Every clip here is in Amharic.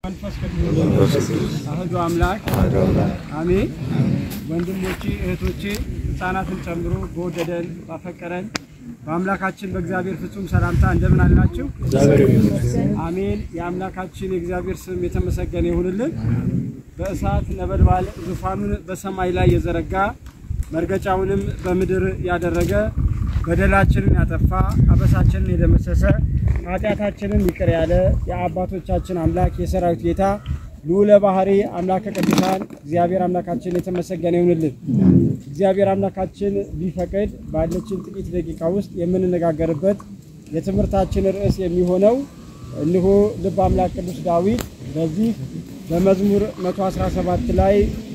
መንፈስ ቅዱስ አህዱ አምላክ አሜን። ወንድሞቼ እህቶቼ፣ ሕፃናትን ጨምሮ በወደደን ባፈቀረን በአምላካችን በእግዚአብሔር ፍጹም ሰላምታ እንደምን አላችሁ? አሜን። የአምላካችን የእግዚአብሔር ስም የተመሰገነ ይሁንልን። በእሳት ነበልባል ዙፋኑን በሰማይ ላይ የዘረጋ መርገጫውንም በምድር ያደረገ በደላችንን ያጠፋ አበሳችንን የደመሰሰ ኃጢአታችንን ይቅር ያለ የአባቶቻችን አምላክ የሰራዊት ጌታ ልዑለ ባህሪ አምላከ ቅዱሳን እግዚአብሔር አምላካችን የተመሰገነ ይሁንልን። እግዚአብሔር አምላካችን ቢፈቅድ ባለችን ጥቂት ደቂቃ ውስጥ የምንነጋገርበት የትምህርታችን ርዕስ የሚሆነው እነሆ ልበ አምላክ ቅዱስ ዳዊት በዚህ በመዝሙር 117 ላይ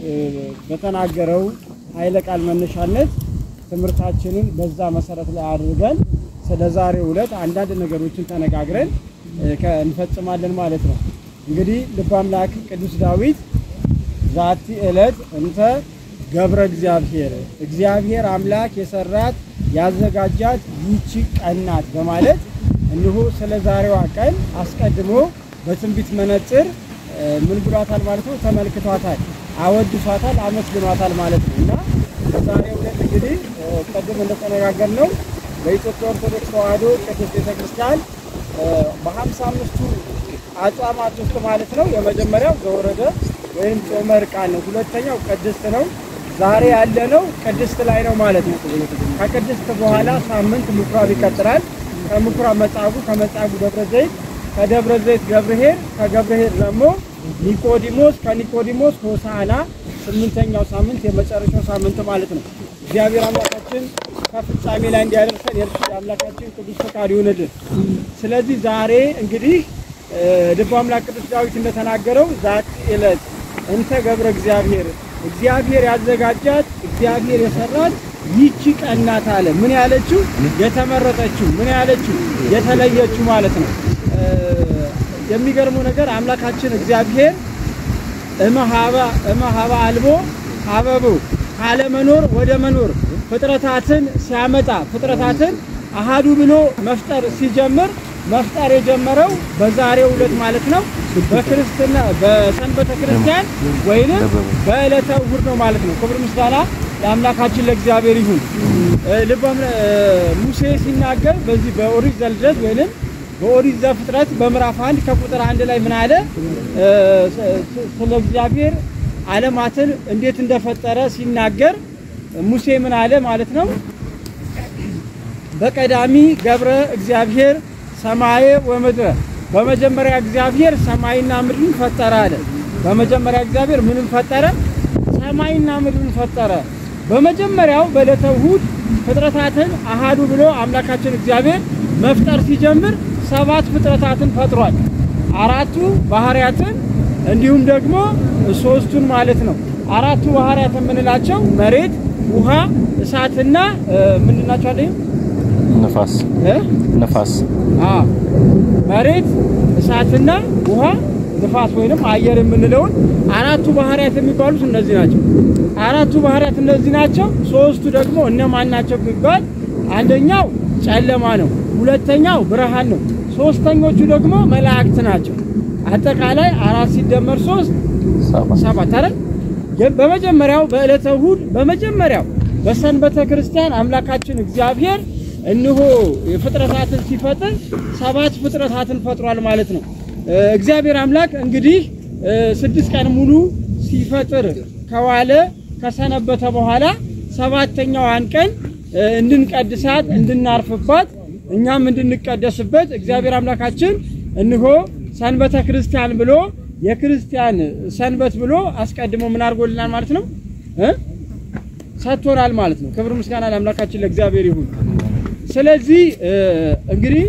በተናገረው ኃይለ ቃል መነሻነት ትምህርታችንን በዛ መሰረት ላይ አድርገን ስለ ዛሬው ዕለት አንዳንድ ነገሮችን ተነጋግረን እንፈጽማለን ማለት ነው። እንግዲህ ልበ አምላክ ቅዱስ ዳዊት ዛቲ ዕለት እንተ ገብረ እግዚአብሔር እግዚአብሔር አምላክ የሰራት ያዘጋጃት ይቺ ቀን ናት በማለት እንሆ ስለ ዛሬዋ ቀን አስቀድሞ በትንቢት መነጽር ምን ብሏታል ማለት ነው? ተመልክቷታል፣ አወድሷታል፣ አመስግኗታል ማለት ነው እና በዛሬው ዕለት እንግዲህ ቅድም እንደተነጋገርነው በኢትዮጵያ ኦርቶዶክስ ተዋሕዶ ቅድስት ቤተክርስቲያን በሀምሳ አምስቱ አጽዋማት ውስጥ ማለት ነው የመጀመሪያው ዘወረደ ወይም ጾመ ዕርቃን ነው። ሁለተኛው ቅድስት ነው። ዛሬ ያለነው ቅድስት ላይ ነው ማለት ነው። ከቅድስት በኋላ ሳምንት ምኩራብ ይቀጥላል። ከምኩራብ መጻጉዕ፣ ከመጻጉዕ ደብረ ዘይት፣ ከደብረ ዘይት ገብርኄር፣ ከገብርኄር ደግሞ ኒቆዲሞስ፣ ከኒቆዲሞስ ሆሳዕና ስምንተኛው ሳምንት የመጨረሻው ሳምንት ማለት ነው። እግዚአብሔር አምላካችን ከፍጻሜ ላይ እንዲያደርሰን የእርሱ የአምላካችን ቅዱስ ፈቃድ ይሁንልን። ስለዚህ ዛሬ እንግዲህ ልበ አምላክ ቅዱስ ዳዊት እንደተናገረው ዛቲ ዕለት እንተ ገብረ እግዚአብሔር እግዚአብሔር ያዘጋጃት እግዚአብሔር የሰራት ይቺ ቀን ናት አለ። ምን ያለችው? የተመረጠችው። ምን ያለችው? የተለየችው ማለት ነው። የሚገርመው ነገር አምላካችን እግዚአብሔር እመሃባ አልቦ ሀበቡ ካለመኖር ወደ መኖር ፍጥረታትን ሲያመጣ ፍጥረታትን አሃዱ ብሎ መፍጠር ሲጀምር መፍጠር የጀመረው በዛሬው ዕለት ማለት ነው። በክርስትና በሰንበተ ክርስቲያን ወይንም በዕለተ እሑድ ነው ማለት ነው። ክብር ምስጋና ለአምላካችን ለእግዚአብሔር ይሁን። ልበም ሙሴ ሲናገር በዚህ በኦሪት ዘልደት ወይንም በኦሪት ዘፍጥረት በምዕራፍ አንድ ከቁጥር አንድ ላይ ምን አለ? ስለ እግዚአብሔር ዓለማትን እንዴት እንደፈጠረ ሲናገር ሙሴ ምን አለ ማለት ነው? በቀዳሚ ገብረ እግዚአብሔር ሰማየ ወምድረ በመጀመሪያ እግዚአብሔር ሰማይና ምድርን ፈጠረ አለ። በመጀመሪያ እግዚአብሔር ምንም ፈጠረ? ሰማይና ምድርን ፈጠረ። በመጀመሪያው በዕለተ እሑድ ፍጥረታትን አሃዱ ብሎ አምላካችን እግዚአብሔር መፍጠር ሲጀምር ሰባት ፍጥረታትን ፈጥሯል። አራቱ ባህሪያትን እንዲሁም ደግሞ ሶስቱን ማለት ነው። አራቱ ባህሪያት የምንላቸው መሬት፣ ውሃ፣ እሳትና ምንድን ናቸው አለ ነፋስ ነፋስ አዎ መሬት እሳትና ውሃ ንፋስ ወይንም አየር የምንለውን አራቱ ባህሪያት የሚባሉት እነዚህ ናቸው። አራቱ ባህሪያት እነዚህ ናቸው። ሶስቱ ደግሞ እነማን ናቸው ቢባል አንደኛው ጨለማ ነው፣ ሁለተኛው ብርሃን ነው፣ ሶስተኞቹ ደግሞ መላእክት ናቸው። አጠቃላይ አራት ሲደመር ሶስት ሰባት አይደል? በመጀመሪያው በዕለተ እሑድ በመጀመሪያው በሰንበተ ክርስቲያን አምላካችን እግዚአብሔር እንሆ ፍጥረታትን ሲፈጥር ሰባት ፍጥረታትን ፈጥሯል ማለት ነው። እግዚአብሔር አምላክ እንግዲህ ስድስት ቀን ሙሉ ሲፈጥር ከዋለ ከሰነበተ በኋላ ሰባተኛዋን ቀን እንድንቀድሳት እንድናርፍባት እኛም እንድንቀደስበት እግዚአብሔር አምላካችን እንሆ ሰንበተ ክርስቲያን ብሎ የክርስቲያን ሰንበት ብሎ አስቀድሞ ምን አድርጎልናል ማለት ነው እ ሰጥቶናል ማለት ነው። ክብር ምስጋና ለአምላካችን ለእግዚአብሔር ይሁን። ስለዚህ እንግዲህ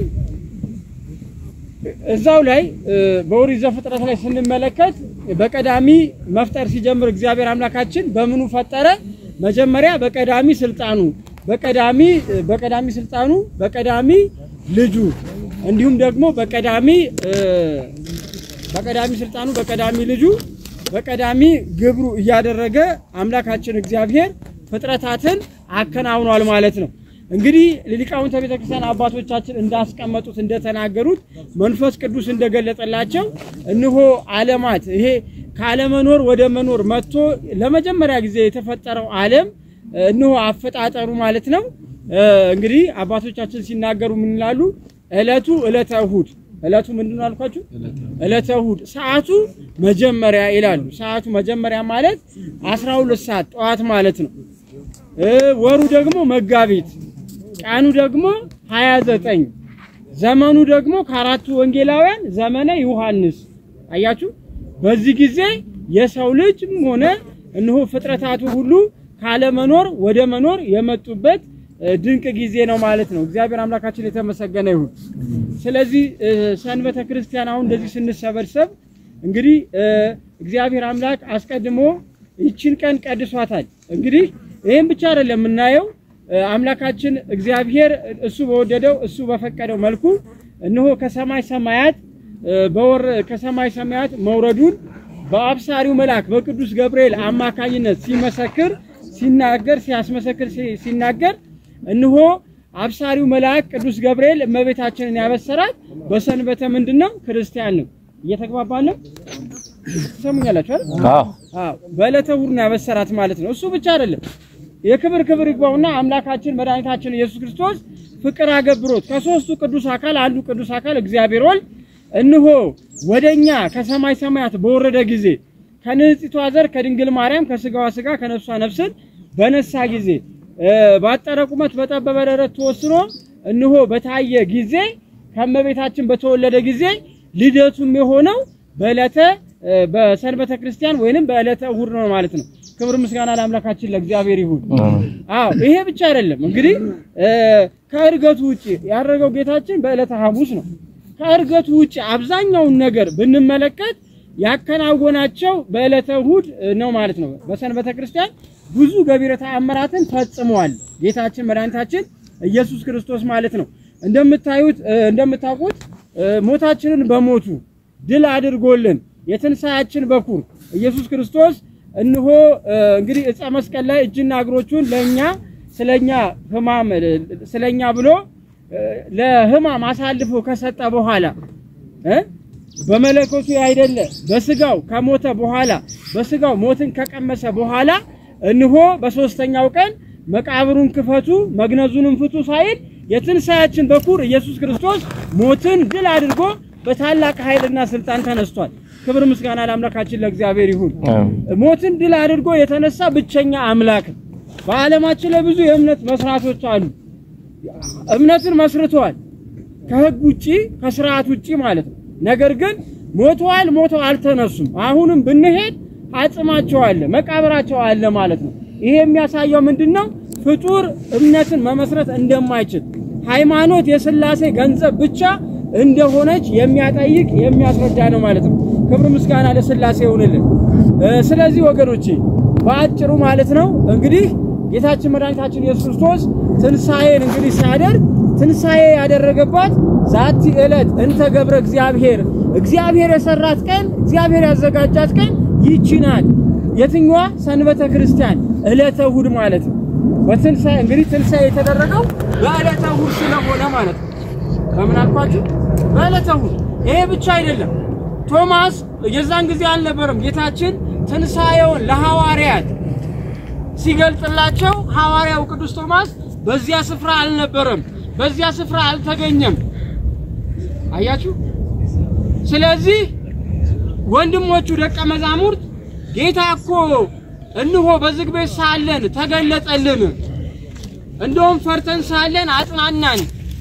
እዛው ላይ በኦሪት ዘፍጥረት ላይ ስንመለከት በቀዳሚ መፍጠር ሲጀምር እግዚአብሔር አምላካችን በምኑ ፈጠረ? መጀመሪያ በቀዳሚ ስልጣኑ በቀዳሚ በቀዳሚ ስልጣኑ በቀዳሚ ልጁ እንዲሁም ደግሞ በቀዳሚ በቀዳሚ ስልጣኑ በቀዳሚ ልጁ በቀዳሚ ግብሩ እያደረገ አምላካችን እግዚአብሔር ፍጥረታትን አከናውኗል ማለት ነው። እንግዲህ ሊቃውንተ ቤተክርስቲያን አባቶቻችን እንዳስቀመጡት እንደተናገሩት መንፈስ ቅዱስ እንደገለጸላቸው እንሆ ዓለማት ይሄ ካለመኖር ወደ መኖር መጥቶ ለመጀመሪያ ጊዜ የተፈጠረው ዓለም እንሆ አፈጣጠሩ ማለት ነው። እንግዲህ አባቶቻችን ሲናገሩ ምን ይላሉ? ዕለቱ ዕለተ እሁድ ዕለቱ ምንድን ነው አልኳችሁ? ዕለተ እሁድ ሰዓቱ መጀመሪያ ይላሉ። ሰዓቱ መጀመሪያ ማለት 12 ሰዓት ጠዋት ማለት ነው። ወሩ ደግሞ መጋቢት፣ ቀኑ ደግሞ 29፣ ዘመኑ ደግሞ ከአራቱ ወንጌላውያን ዘመነ ዮሐንስ። አያችሁ፣ በዚህ ጊዜ የሰው ልጅም ሆነ እነሆ ፍጥረታቱ ሁሉ ካለመኖር ወደ መኖር የመጡበት ድንቅ ጊዜ ነው ማለት ነው። እግዚአብሔር አምላካችን የተመሰገነ ይሁን። ስለዚህ ሰንበተ ክርስቲያን አሁን እንደዚህ ስንሰበሰብ እንግዲህ እግዚአብሔር አምላክ አስቀድሞ ይችን ቀን ቀድሷታል። እንግዲህ ይህም ብቻ አይደለም የምናየው አምላካችን እግዚአብሔር እሱ በወደደው እሱ በፈቀደው መልኩ እነሆ ከሰማይ ሰማያት በወር ከሰማይ ሰማያት መውረዱን በአብሳሪው መልአክ በቅዱስ ገብርኤል አማካኝነት ሲመሰክር ሲናገር ሲያስመሰክር ሲናገር እነሆ አብሳሪው መልአክ ቅዱስ ገብርኤል እመቤታችንን ያበሰራት በሰንበተ ምንድን ነው? ክርስቲያን ነው። እየተግባባን ነው። ትሰሙኛላችሁ አይደል? አዎ አዎ በዕለተ እሑድ ነው ያበሰራት ማለት ነው። እሱ ብቻ አይደለም። የክብር ክብር ይግባውና አምላካችን መድኃኒታችን ኢየሱስ ክርስቶስ ፍቅር አገብሮት ከሶስቱ ቅዱስ አካል አንዱ ቅዱስ አካል እግዚአብሔር ወልድ እንሆ ወደኛ ከሰማይ ሰማያት በወረደ ጊዜ ከንጽሕቷ ዘር ከድንግል ማርያም ከስጋዋ ስጋ ከነፍሷ ነፍስን በነሳ ጊዜ ባጠረ ቁመት በጠበበ ደረት ተወስኖ እንሆ በታየ ጊዜ ከመቤታችን በተወለደ ጊዜ ልደቱም የሆነው በዕለተ በሰንበተ ክርስቲያን ወይንም በዕለተ እሑድ ነው ማለት ነው። ክብር ምስጋና ለአምላካችን ለእግዚአብሔር ይሁን። አዎ ይሄ ብቻ አይደለም እንግዲህ ከእርገቱ ውጪ ያደረገው ጌታችን በዕለተ ሐሙስ ነው። ከእርገቱ ውጪ አብዛኛውን ነገር ብንመለከት ያከናወናቸው በዕለተ እሑድ ነው ማለት ነው። በሰንበተ ክርስቲያን ብዙ ገቢረ ተአምራትን ፈጽመዋል ጌታችን መድኃኒታችን ኢየሱስ ክርስቶስ ማለት ነው። እንደምታዩት እንደምታውቁት ሞታችንን በሞቱ ድል አድርጎልን የትንሣኤያችን በኩር ኢየሱስ ክርስቶስ እንሆ እንግዲህ ዕፀ መስቀል ላይ እጅና እግሮቹን ለኛ ስለኛ ሕማም ስለኛ ብሎ ለሕማም አሳልፎ ከሰጠ በኋላ እ በመለኮቱ አይደለ በስጋው ከሞተ በኋላ በስጋው ሞትን ከቀመሰ በኋላ እንሆ በሶስተኛው ቀን መቃብሩን ክፈቱ መግነዙንም ፍቱ ሳይል የትንሣኤያችን በኩር ኢየሱስ ክርስቶስ ሞትን ድል አድርጎ በታላቅ ኃይልና ስልጣን ተነስቷል። ክብር ምስጋና ለአምላካችን ለእግዚአብሔር ይሁን። ሞትን ድል አድርጎ የተነሳ ብቸኛ አምላክ ነው። በዓለማችን ላይ ብዙ የእምነት መስራቶች አሉ። እምነትን መስርተዋል ከህግ ውጪ ከስርዓት ውጪ ማለት ነው። ነገር ግን ሞተዋል፣ ሞተው አልተነሱም። አሁንም ብንሄድ አጽማቸው አለ፣ መቃብራቸው አለ ማለት ነው። ይሄ የሚያሳየው ምንድነው? ፍጡር እምነትን መመስረት እንደማይችል ሃይማኖት የሥላሴ ገንዘብ ብቻ እንደሆነች የሚያጠይቅ የሚያስረዳ ነው ማለት ነው። ክብር ምስጋና ለሥላሴ ይሁንልን። ስለዚህ ወገኖቼ በአጭሩ ማለት ነው እንግዲህ ጌታችን መድኃኒታችን ኢየሱስ ክርስቶስ ትንሣኤን እንግዲህ ሲያደርግ ትንሣኤ ያደረገባት ዛቲ ዕለት እንተ ገብረ እግዚአብሔር እግዚአብሔር የሰራት ቀን እግዚአብሔር ያዘጋጃት ቀን ይቺ ናት። የትኛዋ? ሰንበተ ክርስቲያን ዕለተ እሑድ ማለት ነው። በትንሣኤ እንግዲህ ትንሣኤ የተደረገው በዕለተ እሑድ ስለሆነ ማለት ነው። በምን አልኳችሁ? በዕለተ እሑድ። ይሄ ብቻ አይደለም። ቶማስ የዛን ጊዜ አልነበረም። ጌታችን ትንሣኤውን ለሐዋርያት ሲገልጥላቸው ሐዋርያው ቅዱስ ቶማስ በዚያ ስፍራ አልነበረም፣ በዚያ ስፍራ አልተገኘም። አያችሁ። ስለዚህ ወንድሞቹ ደቀ መዛሙርት ጌታ እኮ እንሆ በዝግ ቤት ሳለን ተገለጠልን፣ እንደውም ፈርተን ሳለን አጽናናን፣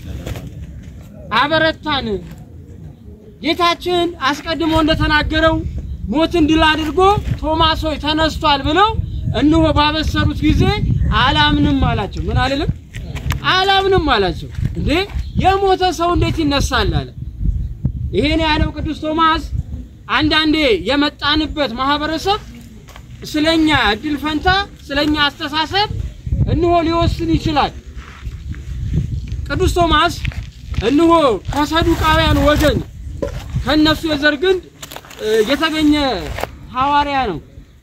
አበረታን። ጌታችን አስቀድሞ እንደተናገረው ሞትን ድል አድርጎ ቶማስ ሆይ ተነስቷል ብለው እንሆ ባበሰሩት ጊዜ አላምንም አላቸው። ምን አልልም አላምንም አላቸው። እንዴ የሞተ ሰው እንዴት ይነሳል አለ። ይሄን ያለው ቅዱስ ቶማስ አንዳንዴ የመጣንበት ማህበረሰብ ስለኛ እድል ፈንታ ስለኛ አስተሳሰብ እንሆ ሊወስን ይችላል። ቅዱስ ቶማስ እንሆ ከሰዱቃውያን ወገን ከነሱ የዘር ግንድ የተገኘ ሐዋርያ ነው።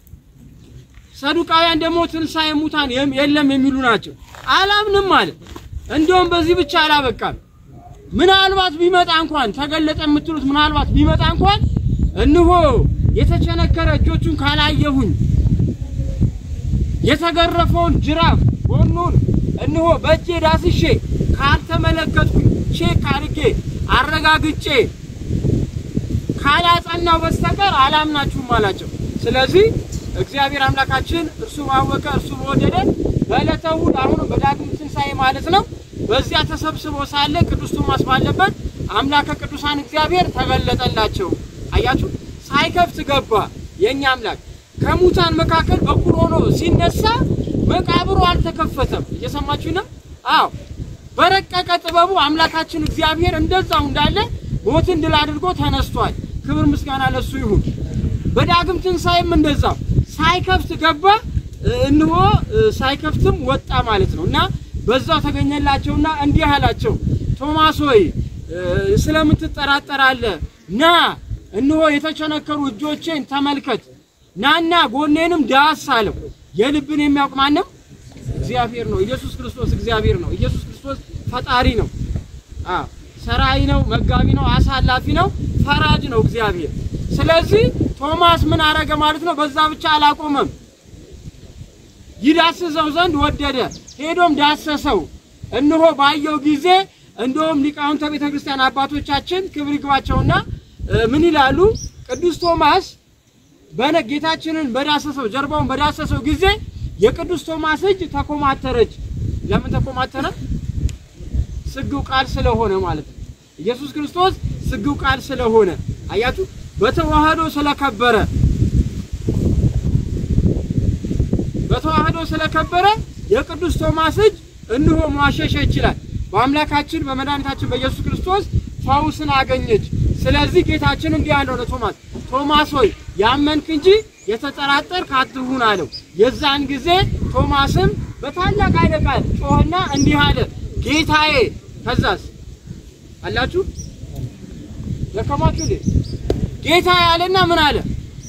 ሰዱቃውያን ደግሞ ትንሣኤ ሙታን የለም የሚሉ ናቸው። አላምንም አለ። እንደውም በዚህ ብቻ አላበቃም። ምናልባት ቢመጣ እንኳን ተገለጠ የምትሉት ምናልባት ቢመጣ እንኳን እንሆ የተቸነከረ እጆቹን ካላየሁኝ የተገረፈውን ጅራፍ ጎኑን እንሆ በእጄ ዳስሼ ካልተመለከትኩኝ ቼክ አድርጌ አረጋግጬ ካላጸናው በስተቀር አላምናችሁም አላቸው። ስለዚህ እግዚአብሔር አምላካችን እርሱ ባወቀ እርሱ በወደደ በዕለተ እሑድ አሁንም በዳግም ትንሣኤ ማለት ነው በዚያ ተሰብስቦ ሳለ ቅዱስ ቶማስ ባለበት አምላከ ቅዱሳን እግዚአብሔር ተገለጠላቸው። አያችሁ፣ ሳይከፍት ገባ። የእኛ አምላክ ከሙታን መካከል በኩር ሆኖ ሲነሳ መቃብሩ አልተከፈተም። እየሰማችሁ ነው? አዎ፣ በረቀቀ ጥበቡ አምላካችን እግዚአብሔር እንደዛው እንዳለ ሞትን ድል አድርጎ ተነስቷል። ክብር ምስጋና ለሱ ይሁን። በዳግም ትንሣኤም እንደዛው ሳይከፍት ገባ፣ እንሆ ሳይከፍትም ወጣ ማለት ነው እና በዛው ተገኘላቸውና እንዲህ አላቸው፣ ቶማስ ሆይ ስለምን ትጠራጠራለህ? ና እንሆ የተቸነከሩ እጆቼን ተመልከት፣ ናና ጎኔንም ዳስ አለው። የልብን የሚያውቅ ማንም እግዚአብሔር ነው። ኢየሱስ ክርስቶስ እግዚአብሔር ነው። ኢየሱስ ክርስቶስ ፈጣሪ ነው። አዎ ሰራይ ነው፣ መጋቢ ነው፣ አሳላፊ ነው፣ ፈራጅ ነው እግዚአብሔር። ስለዚህ ቶማስ ምን አረገ ማለት ነው? በዛ ብቻ አላቆመም። ይዳስሰው ዘንድ ወደደ። ሄዶም ዳሰሰው። እነሆ ባየው ጊዜ እንደውም ሊቃውንተ ቤተ ክርስቲያን አባቶቻችን ክብር ይግባቸውና ምን ይላሉ? ቅዱስ ቶማስ በነ ጌታችንን በዳሰሰው ጀርባውን በዳሰሰው ጊዜ የቅዱስ ቶማስ እጅ ተኮማተረች። ለምን ተኮማተረ? ስግው ቃል ስለሆነ ማለት ነው። ኢየሱስ ክርስቶስ ስግው ቃል ስለሆነ አያችሁ፣ በተዋህዶ ስለከበረ በተዋህዶ ስለከበረ የቅዱስ ቶማስ እጅ እንሆ ማሸሸ ይችላል። በአምላካችን በመድኃኒታችን በኢየሱስ ክርስቶስ ፈውስን አገኘች። ስለዚህ ጌታችን እንዲህ አለው ለቶማስ ቶማስ ሆይ ያመንክ እንጂ የተጠራጠርክ አትሁን አለው። የዛን ጊዜ ቶማስም በታላቅ ኃይለ ቃል ጮኸና እንዲህ አለ ጌታዬ። ከዛስ አላችሁ ደከማችሁ እንዴ? ጌታዬ አለና ምን አለ?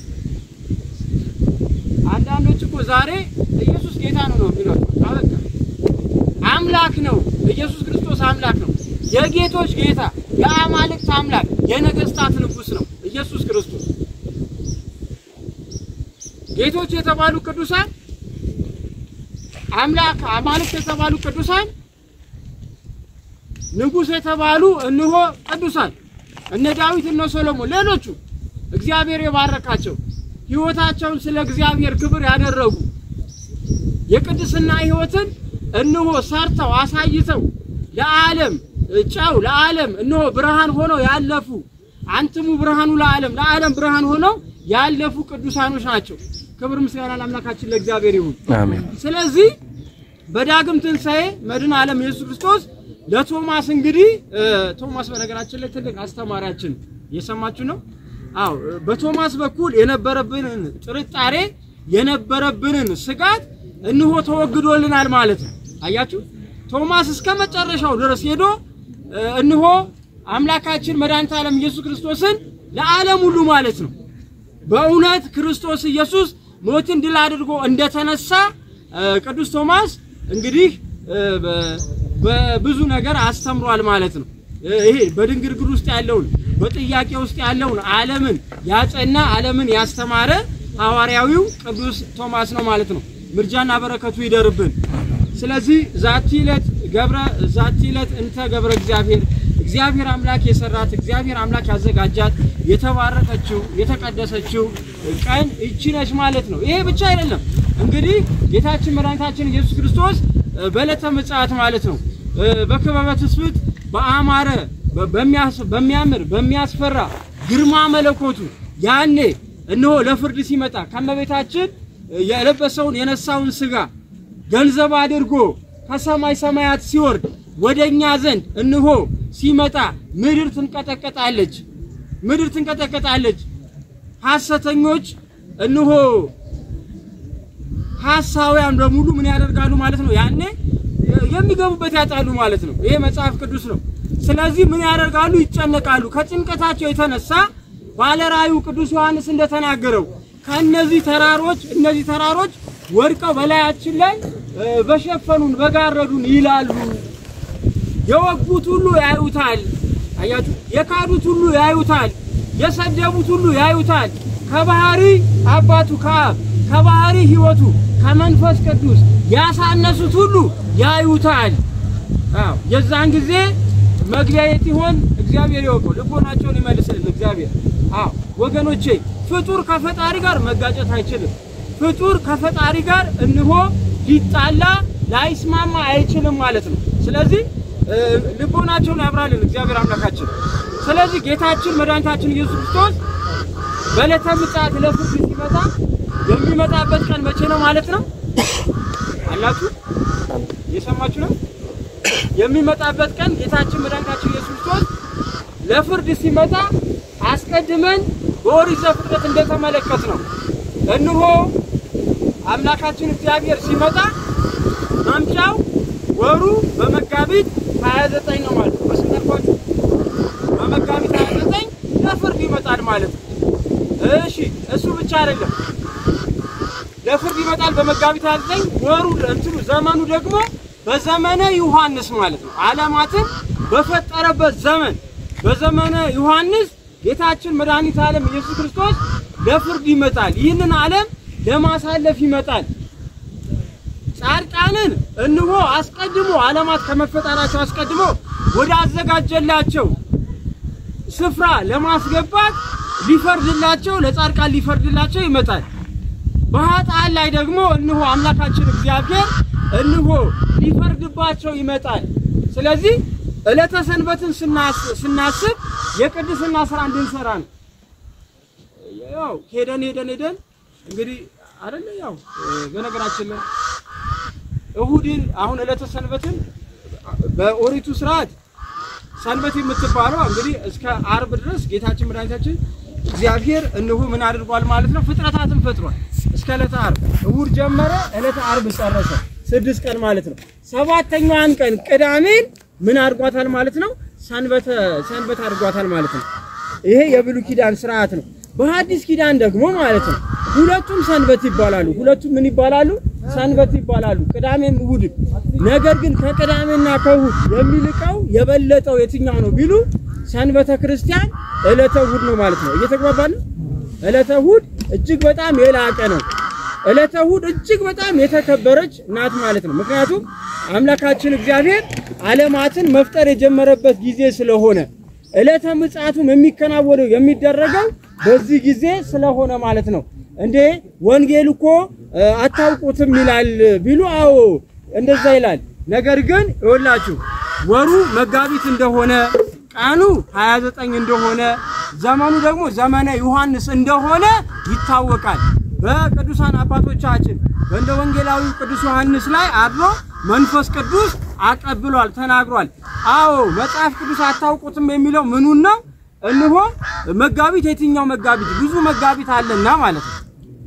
አንዳንዶች እኮ ዛሬ ኢየሱስ ጌታ ነው ነው የሚሉት። አበቃ አምላክ ነው ኢየሱስ ክርስቶስ አምላክ ነው። የጌቶች ጌታ የአማልክት አምላክ የነገስታት ንጉስ ነው ኢየሱስ ክርስቶስ። ጌቶች የተባሉ ቅዱሳን አምላክ አማልክት የተባሉ ቅዱሳን ንጉስ የተባሉ እንሆ ቅዱሳን እነ ዳዊት እነ ሶሎሞን ሌሎቹ እግዚአብሔር የባረካቸው ህይወታቸውን ስለ እግዚአብሔር ክብር ያደረጉ የቅድስና ህይወትን እንሆ ሰርተው አሳይተው ለዓለም ጨው ለዓለም እንሆ ብርሃን ሆነው ያለፉ አንትሙ ብርሃኑ ለዓለም ለዓለም ብርሃን ሆነው ያለፉ ቅዱሳኖች ናቸው። ክብር ምስጋና ለአምላካችን ለእግዚአብሔር ይሁን። አሜን። ስለዚህ በዳግም ትንሣኤ መድኃኔ ዓለም ኢየሱስ ክርስቶስ ለቶማስ እንግዲህ ቶማስ በነገራችን ላይ ትልቅ አስተማሪያችን እየሰማችሁ ነው። አዎ በቶማስ በኩል የነበረብንን ጥርጣሬ የነበረብንን ስጋት እንሆ ተወግዶልናል ማለት ነው። አያችሁ ቶማስ እስከ መጨረሻው ድረስ ሄዶ እንሆ አምላካችን መድኃኒተ ዓለም ኢየሱስ ክርስቶስን ለዓለም ሁሉ ማለት ነው በእውነት ክርስቶስ ኢየሱስ ሞትን ድል አድርጎ እንደተነሳ ቅዱስ ቶማስ እንግዲህ በብዙ ነገር አስተምሯል ማለት ነው። ይሄ በድንግርግር ውስጥ ያለውን በጥያቄ ውስጥ ያለውን ዓለምን ያጸና ዓለምን ያስተማረ ሐዋርያዊው ቅዱስ ቶማስ ነው ማለት ነው። ምርጃና በረከቱ ይደርብን። ስለዚህ ዛቲ ዕለት ገብረ ዛቲ ዕለት እንተ ገብረ እግዚአብሔር እግዚአብሔር አምላክ የሰራት እግዚአብሔር አምላክ ያዘጋጃት የተባረከችው የተቀደሰችው ቀን እቺ ነች ማለት ነው። ይሄ ብቻ አይደለም እንግዲህ ጌታችን መድኃኒታችን ኢየሱስ ክርስቶስ በዕለተ ምጽአት ማለት ነው በክበበ ትስብእት በአማረ በሚያምር በሚያስፈራ ግርማ መለኮቱ ያኔ እነሆ ለፍርድ ሲመጣ ከመቤታችን የለበሰውን የነሳውን ስጋ ገንዘብ አድርጎ ከሰማይ ሰማያት ሲወርድ ወደኛ ዘንድ እንሆ ሲመጣ ምድር ትንቀጠቀጣለች፣ ምድር ትንቀጠቀጣለች። ሐሰተኞች እንሆ ሐሳውያን በሙሉ ምን ያደርጋሉ ማለት ነው? ያኔ የሚገቡበት ያጣሉ ማለት ነው። ይሄ መጽሐፍ ቅዱስ ነው። ስለዚህ ምን ያደርጋሉ? ይጨነቃሉ። ከጭንቀታቸው የተነሳ ባለራእዩ ቅዱስ ዮሐንስ እንደተናገረው ከእነዚህ ተራሮች እነዚህ ተራሮች ወድቀው በላያችን ላይ በሸፈኑን በጋረዱን ይላሉ የወጉት ሁሉ ያዩታል። አያችሁ፣ የካዱት ሁሉ ያዩታል። የሰደቡት ሁሉ ያዩታል። ከባህሪ አባቱ ከአብ ከባህሪ ሕይወቱ ከመንፈስ ቅዱስ ያሳነሱት ሁሉ ያዩታል። አዎ የዛን ጊዜ መግቢያ የት ይሆን? እግዚአብሔር ያውቀው። ልቦናቸውን ይመልስልን እግዚአብሔር። አዎ ወገኖቼ፣ ፍጡር ከፈጣሪ ጋር መጋጨት አይችልም። ፍጡር ከፈጣሪ ጋር እንሆ ሊጣላ ላይስማማ አይችልም ማለት ነው። ስለዚህ እ፣ ልቦናቸውን ያብራልን እግዚአብሔር አምላካችን። ስለዚህ ጌታችን መድኃኒታችን ኢየሱስ ክርስቶስ በዕለተ ምጽአት ለፍርድ ሲመጣ የሚመጣበት ቀን መቼ ነው ማለት ነው? አላችሁ እየሰማችሁ ነው? የሚመጣበት ቀን ጌታችን መድኃኒታችን ኢየሱስ ክርስቶስ ለፍርድ ሲመጣ አስቀድመን በኦሪት ዘፍጥረት እንደተመለከት ነው። እንሆ አምላካችን እግዚአብሔር ሲመጣ መምጫው ወሩ በመጋቢት 29 ነው ማለት ነው። በስንተርኳችሁ በመጋቢት 29 ለፍርድ ይመጣል ማለት ነው። እሺ እሱ ብቻ አይደለም፣ ለፍርድ ይመጣል በመጋቢት 29 ወሩ እንትኑ ዘመኑ ደግሞ በዘመነ ዮሐንስ ማለት ነው። ዓለማትን በፈጠረበት ዘመን በዘመነ ዮሐንስ ጌታችን መድኃኒተ ዓለም ኢየሱስ ክርስቶስ ለፍርድ ይመጣል። ይህንን ዓለም ለማሳለፍ ይመጣል። ጻድቃንን እንሆ አስቀድሞ ዓለማት ከመፈጠራቸው አስቀድሞ ወደ አዘጋጀላቸው ስፍራ ለማስገባት ሊፈርድላቸው ለጻድቃን ሊፈርድላቸው ይመጣል። በኃጥአን ላይ ደግሞ እንሆ አምላካችን እግዚአብሔር እንሆ ሊፈርድባቸው ይመጣል። ስለዚህ ዕለተ ሰንበትን ስናስ- ስናስብ የቅድስና ስራ እንድንሰራ ነው። ያው ሄደን ሄደን ሄደን እንግዲህ አይደለ ያው እ፣ በነገራችን ላይ እሁድን አሁን ዕለተ ሰንበትን በኦሪቱ ስርዓት ሰንበት የምትባለው እንግዲህ እስከ አርብ ድረስ ጌታችን መድኃኒታችን እግዚአብሔር እንሁ ምን አድርጓል ማለት ነው? ፍጥረታትን ፈጥሯል። እስከ ዕለተ አርብ እሁድ ጀመረ፣ ዕለተ አርብ ጨረሰ። ስድስት ቀን ማለት ነው። ሰባተኛዋን ቀን ቅዳሜን ምን አድርጓታል ማለት ነው? ሰንበተ ሰንበት አድርጓታል ማለት ነው። ይሄ የብሉይ ኪዳን ስርዓት ነው። በሐዲስ ኪዳን ደግሞ ማለት ነው ሁለቱም ሰንበት ይባላሉ። ሁለቱም ምን ይባላሉ? ሰንበት ይባላሉ። ቅዳሜም እሑድም። ነገር ግን ከቅዳሜና ከእሑድ የሚልቀው የበለጠው የትኛው ነው ቢሉ ሰንበተ ክርስቲያን ዕለተ እሑድ ነው ማለት ነው። እየተግባባን ነው? ዕለተ እሑድ እጅግ በጣም የላቀ ነው። ዕለተ እሑድ እጅግ በጣም የተከበረች ናት ማለት ነው። ምክንያቱም አምላካችን እግዚአብሔር ዓለማትን መፍጠር የጀመረበት ጊዜ ስለሆነ ዕለተ ምጽአቱም የሚከናወነው የሚደረገው በዚህ ጊዜ ስለሆነ ማለት ነው። እንዴ ወንጌል እኮ እ፣ አታውቁትም ይላል ቢሉ፣ አዎ እንደዛ ይላል። ነገር ግን ይኸውላችሁ ወሩ መጋቢት እንደሆነ ቀኑ 29 እንደሆነ ዘመኑ ደግሞ ዘመነ ዮሐንስ እንደሆነ ይታወቃል። በቅዱሳን አባቶቻችን በእንደ ወንጌላዊው ቅዱስ ዮሐንስ ላይ አድሮ መንፈስ ቅዱስ አቀብሏል፣ ተናግሯል። አዎ መጽሐፍ ቅዱስ አታውቁትም የሚለው ምኑን ነው? እንሆ መጋቢት የትኛው መጋቢት? ብዙ መጋቢት አለና ማለት ነው።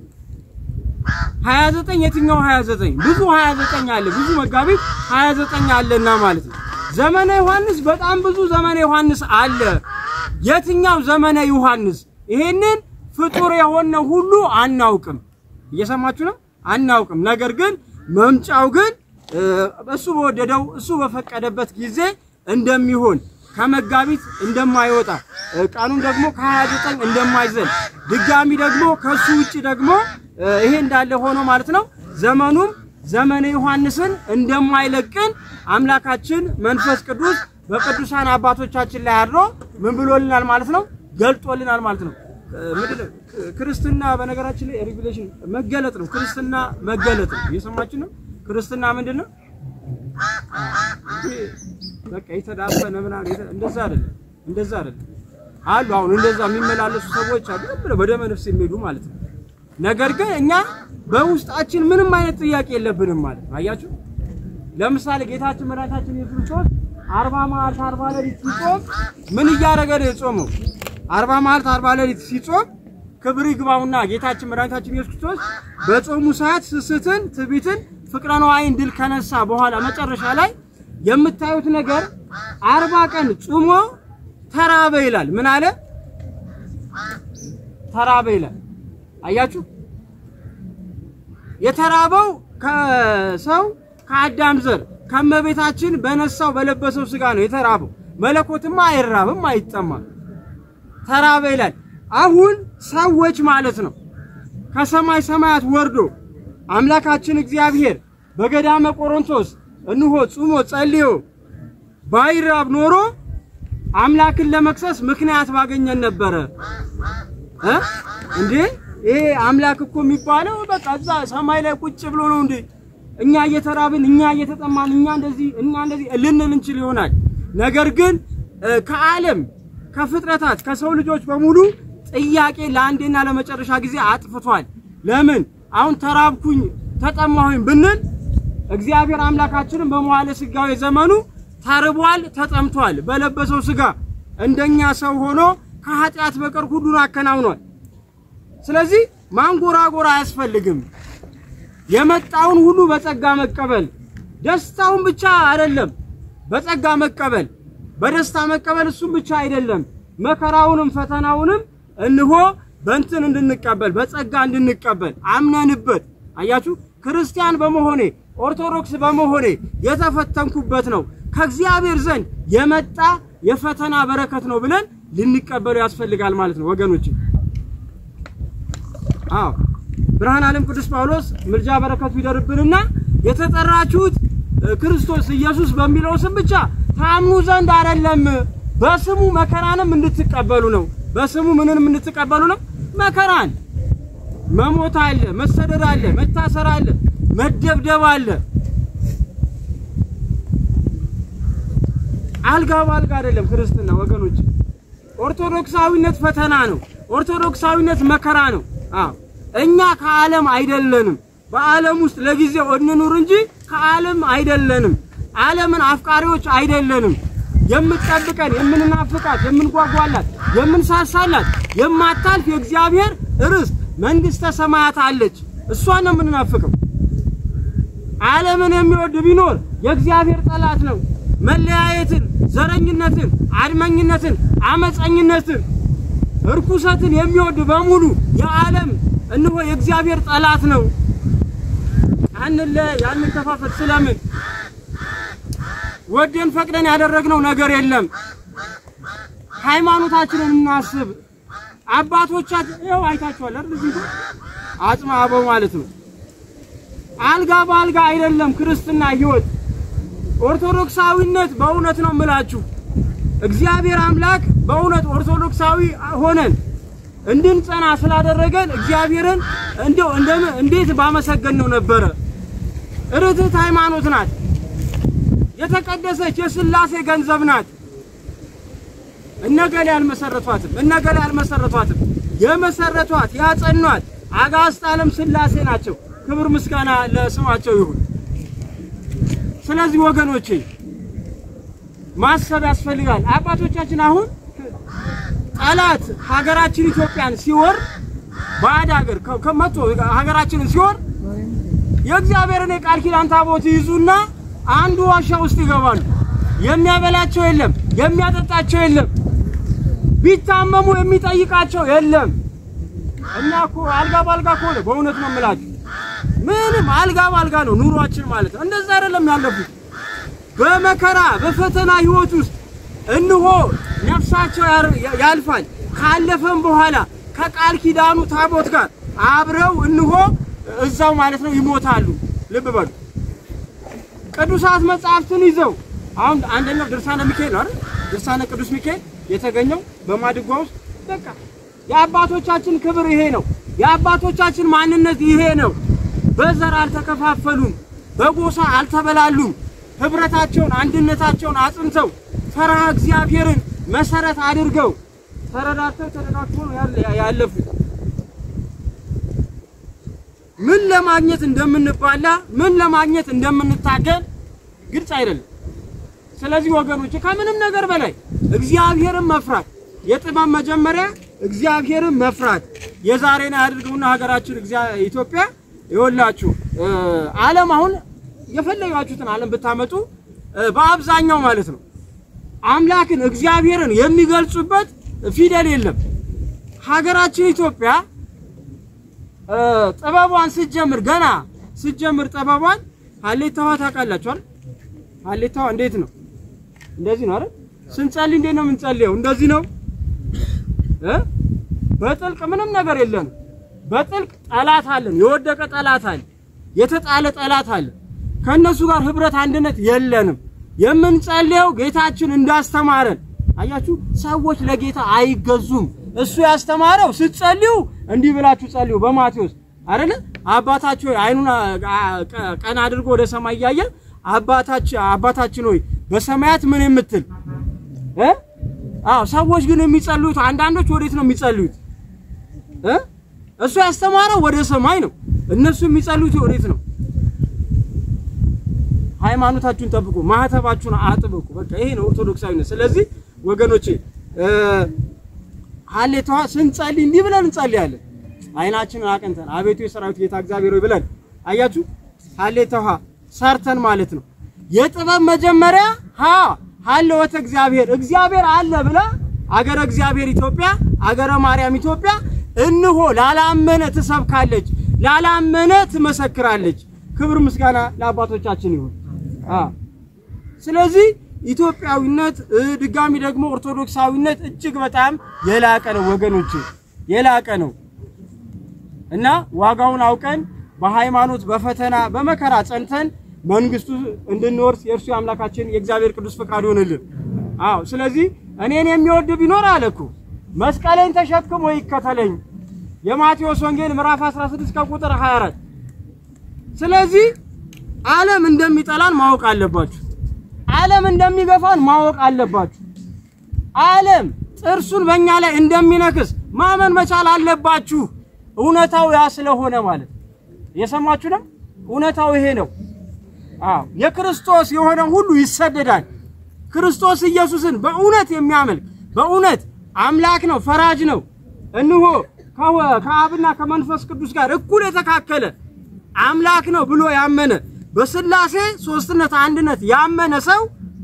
29 የትኛው 29? ብዙ 29 አለ፣ ብዙ መጋቢት 29 አለና ማለት ነው። ዘመነ ዮሐንስ በጣም ብዙ ዘመነ ዮሐንስ አለ። የትኛው ዘመነ ዮሐንስ? ይሄንን ፍጡር የሆነ ሁሉ አናውቅም። እየሰማችሁ ነው? አናውቅም። ነገር ግን መምጫው ግን እ፣ እሱ በወደደው እሱ በፈቀደበት ጊዜ እንደሚሆን ከመጋቢት እንደማይወጣ እ፣ ቀኑን ደግሞ ከ29 እንደማይዘል ድጋሚ ደግሞ ከሱ ውጭ ደግሞ እ፣ ይሄ እንዳለ ሆኖ ማለት ነው ዘመኑም ዘመነ ዮሐንስን እንደማይለቅን አምላካችን መንፈስ ቅዱስ በቅዱሳን አባቶቻችን ላይ አድሮ ምን ብሎልናል ማለት ነው ገልጦልናል ማለት ነው። እ፣ ምንድን ነው? ክርስትና በነገራችን ላይ ሪቪሌሽን መገለጥ ነው። ክርስትና መገለጥ ነው። እየሰማችሁ ነው? ክርስትና ምንድን ነው? በቃ የተዳፈነ ምናምን የተ- እንደዛ አይደለም፣ እንደዛ አይደለም አሉ። አሁን እንደዛ የሚመላለሱ ሰዎች አሉ፣ ዝም ብለው በደመ ነፍስ የሚሄዱ ማለት ነው። ነገር ግን እኛ በውስጣችን ምንም አይነት ጥያቄ የለብንም ማለት ነው። አያችሁ፣ ለምሳሌ ጌታችን መድኃኒታችን ኢየሱስ ክርስቶስ አርባ መዓልት አርባ ሌሊት ሲጾም ምን እያደረገ ነው የጾመው? አርባ መዓልት አርባ ሌሊት ሲጾም ክብር ይግባውና ጌታችን መድኃኒታችን ኢየሱስ ክርስቶስ በጾሙ ሰዓት ስስትን፣ ትዕቢትን፣ ፍቅረ ነዋይን ድል ከነሳ በኋላ መጨረሻ ላይ የምታዩት ነገር አርባ ቀን ጾሞ ተራበ ይላል። ምን አለ? ተራበ ይላል። አያችሁ የተራበው ከሰው ከአዳም ዘር ከመቤታችን በነሳው በለበሰው ስጋ ነው የተራበው። መለኮትማ አይራብም አይጠማም። ተራበ ይላል። አሁን ሰዎች ማለት ነው ከሰማይ ሰማያት ወርዶ አምላካችን እግዚአብሔር በገዳመ ቆሮንቶስ እንሆ ጾሞ ጸልዮ ባይራብ ኖሮ አምላክን ለመክሰስ ምክንያት ባገኘን ነበረ እ እንዴ ይሄ አምላክ እኮ የሚባለው በቃ እዛ ሰማይ ላይ ቁጭ ብሎ ነው እንዴ? እኛ እየተራብን እኛ እየተጠማን እኛ እንደዚህ እኛ እንደዚህ ልንል እንችል ይሆናል። ነገር ግን ከዓለም ከፍጥረታት ከሰው ልጆች በሙሉ ጥያቄ ለአንዴና ለመጨረሻ ጊዜ አጥፍቷል። ለምን አሁን ተራብኩኝ ተጠማሁኝ ብንል እግዚአብሔር አምላካችንን በመዋዕለ ሥጋዌ ዘመኑ ተርቧል፣ ተጠምቷል። በለበሰው ሥጋ እንደኛ ሰው ሆኖ ከኃጢአት በቀር ሁሉን አከናውኗል። ስለዚህ ማንጎራጎር አያስፈልግም። የመጣውን ሁሉ በጸጋ መቀበል፣ ደስታውን ብቻ አይደለም በጸጋ መቀበል፣ በደስታ መቀበል እሱም ብቻ አይደለም፣ መከራውንም ፈተናውንም እንሆ በእንትን እንድንቀበል በጸጋ እንድንቀበል አምነንበት። አያችሁ ክርስቲያን በመሆኔ ኦርቶዶክስ በመሆኔ የተፈተንኩበት ነው ከእግዚአብሔር ዘንድ የመጣ የፈተና በረከት ነው ብለን ልንቀበሉ ያስፈልጋል ማለት ነው ወገኖች። አዎ ብርሃን ዓለም ቅዱስ ጳውሎስ ምልጃ በረከቱ ይደርብንና የተጠራችሁት ክርስቶስ ኢየሱስ በሚለው ስም ብቻ ታምኑ ዘንድ አይደለም፣ በስሙ መከራንም እንድትቀበሉ ነው። በስሙ ምንንም እንድትቀበሉ ነው? መከራን። መሞት አለ፣ መሰደድ አለ፣ መታሰር አለ፣ መደብደብ አለ። አልጋ በአልጋ አይደለም ክርስትና ወገኖች። ኦርቶዶክሳዊነት ፈተና ነው። ኦርቶዶክሳዊነት መከራ ነው። አዎ እኛ ከዓለም አይደለንም። በዓለም ውስጥ ለጊዜው እንኑር እንጂ ከዓለም አይደለንም። ዓለምን አፍቃሪዎች አይደለንም። የምትጠብቀን የምንናፍቃት፣ የምንጓጓላት፣ የምንሳሳላት የማታልፍ የእግዚአብሔር ርስት መንግስተ ሰማያት አለች። እሷን ነው የምንናፍቀው። ዓለምን የሚወድ ቢኖር የእግዚአብሔር ጠላት ነው። መለያየትን፣ ዘረኝነትን፣ አድመኝነትን፣ አመፀኝነትን፣ እርኩሰትን የሚወድ በሙሉ የዓለም እነሆ የእግዚአብሔር ጠላት ነው። አንለ ያንከፋፈል ስለምን ወደን ፈቅደን ያደረግነው ነገር የለም። ሃይማኖታችንን እናስብ። አባቶቻችን ይኸው አይታችኋል አይደል? እዚህ ጋር አጽመ አበው ማለት ነው። አልጋ በአልጋ አይደለም ክርስትና ህይወት። ኦርቶዶክሳዊነት በእውነት ነው የምላችሁ እግዚአብሔር አምላክ በእውነት ኦርቶዶክሳዊ ሆነን እንድንጸና ስላደረገን እግዚአብሔርን እንደው እንዴት ባመሰገን ነው ነበረ። ርትዕት ሃይማኖት ናት። የተቀደሰች የሥላሴ ገንዘብ ናት። እነገሌ አልመሰረቷትም፣ እነገሌ አልመሰረቷትም። የመሰረቷት ያጸኗት አጋዕዝተ ዓለም ሥላሴ ናቸው። ክብር ምስጋና ለስማቸው ይሁን። ስለዚህ ወገኖቼ ማሰብ ያስፈልጋል። አባቶቻችን አሁን ጠላት ሀገራችን ኢትዮጵያን ሲወር ባዕድ ሀገር ከመቶ ሀገራችንን ሲወር የእግዚአብሔርን የቃል ኪዳን ታቦት ይይዙና አንዱ ዋሻ ውስጥ ይገባሉ። የሚያበላቸው የለም፣ የሚያጠጣቸው የለም፣ ቢታመሙ የሚጠይቃቸው የለም። እና እኮ አልጋ ባልጋ ከሆነ በእውነት ነው የምላችሁ ምንም አልጋ ባልጋ ነው ኑሯችን ማለት ነው። እንደዛ አይደለም ያለፉት በመከራ በፈተና ህይወት ውስጥ እንሆ ነፍሳቸው ያልፋል። ካለፈም በኋላ ከቃል ኪዳኑ ታቦት ጋር አብረው እንሆ እዛው ማለት ነው ይሞታሉ። ልብ በሉ። ቅዱሳት መጽሐፍትን ይዘው አሁን አንደኛው ድርሳነ ሚካኤል ነው አይደል? ድርሳነ ቅዱስ ሚካኤል የተገኘው በማድጓ ውስጥ በቃ የአባቶቻችን ክብር ይሄ ነው። የአባቶቻችን ማንነት ይሄ ነው። በዘር አልተከፋፈሉም፣ በጎሳ አልተበላሉም። ህብረታቸውን አንድነታቸውን አጽንተው ፈርሃ እግዚአብሔርን መሰረት አድርገው ተረዳድተው ተደጋግፈው ነው ያለፉት። ምን ለማግኘት እንደምንባላ ምን ለማግኘት እንደምንታገል ግልጽ አይደለም። ስለዚህ ወገኖች ከምንም ነገር በላይ እግዚአብሔርን መፍራት የጥበብ መጀመሪያ እግዚአብሔርን መፍራት የዛሬን ያድርገውና ሀገራችን ኢትዮጵያ ይወላችሁ ዓለም አሁን የፈለጋችሁትን ዓለም ብታመጡ በአብዛኛው ማለት ነው አምላክን እግዚአብሔርን የሚገልጹበት ፊደል የለም። ሀገራችን ኢትዮጵያ ጥበቧን ስትጀምር ገና ስትጀምር ጥበቧን ሀሌታዋ ታውቃላችኋል። ሀሌታዋ እንዴት ነው? እንደዚህ ነው አይደል? ስንጸልይ እንዴት ነው የምንጸልየው? እንደዚህ ነው እ በጥልቅ ምንም ነገር የለንም። በጥልቅ ጠላት አለን፣ የወደቀ ጠላት አለ፣ የተጣለ ጠላት አለ። ከእነሱ ጋር ህብረት አንድነት የለንም። የምንጸልየው ጌታችን እንዳስተማረን አያችሁ። ሰዎች ለጌታ አይገዙም። እሱ ያስተማረው ስትጸልዩ እንዲህ ብላችሁ ጸልዩ በማቴዎስ አይደለ? አባታችሁ ሆይ አይኑን ቀና አድርጎ ወደ ሰማይ እያየ አባታችን አባታችን ሆይ በሰማያት ምን የምትል እ አዎ ሰዎች ግን የሚጸልዩት አንዳንዶች ወዴት ነው የሚጸልዩት እ እሱ ያስተማረው ወደ ሰማይ ነው። እነሱ የሚጸልዩት ወዴት ነው? ሃይማኖታችሁን ጠብቁ፣ ማህተባችሁን አጥብቁ። በቃ ይሄ ነው ኦርቶዶክሳዊነት። ስለዚህ ወገኖቼ ሀሌታዋ ስንጸልይ እንዲህ ብለን እንጸልያለን። አይናችንን አቅንተን አቤቱ የሰራዊት ጌታ እግዚአብሔር ሆይ ብለን አያችሁ፣ ሀሌታዋ ሰርተን ማለት ነው። የጥበብ መጀመሪያ ሀ ሀለወተ እግዚአብሔር እግዚአብሔር አለ ብላ አገረ እግዚአብሔር ኢትዮጵያ አገረ ማርያም ኢትዮጵያ እንሆ ላላመነ ትሰብካለች፣ ላላመነ ትመሰክራለች። ክብር ምስጋና ለአባቶቻችን ይሁን። ስለዚህ ኢትዮጵያዊነት ድጋሚ ደግሞ ኦርቶዶክሳዊነት እጅግ በጣም የላቀ ነው ወገኖች፣ የላቀ ነው እና ዋጋውን አውቀን በሃይማኖት በፈተና በመከራ ጸንተን መንግስቱ እንድንወርስ የእርሱ የአምላካችን የእግዚአብሔር ቅዱስ ፈቃድ ይሆንልን። አዎ ስለዚህ እኔን የሚወድ ቢኖር አለ እኮ መስቀሌን ተሸክሞ ይከተለኝ። የማቴዎስ ወንጌል ምዕራፍ 16 ከቁጥር 24 ስለዚህ ዓለም እንደሚጠላን ማወቅ አለባችሁ። ዓለም እንደሚገፋን ማወቅ አለባችሁ። ዓለም ጥርሱን በእኛ ላይ እንደሚነክስ ማመን መቻል አለባችሁ። እውነታው ያ ስለሆነ ማለት የሰማችሁ ነው። እውነታው ይሄ ነው። አዎ የክርስቶስ የሆነ ሁሉ ይሰደዳል። ክርስቶስ ኢየሱስን በእውነት የሚያመልክ በእውነት አምላክ ነው፣ ፈራጅ ነው። እንሆ ከአብና ከመንፈስ ቅዱስ ጋር እኩል የተካከለ አምላክ ነው ብሎ ያመነ በስላሴ ሶስትነት አንድነት ያመነ ሰው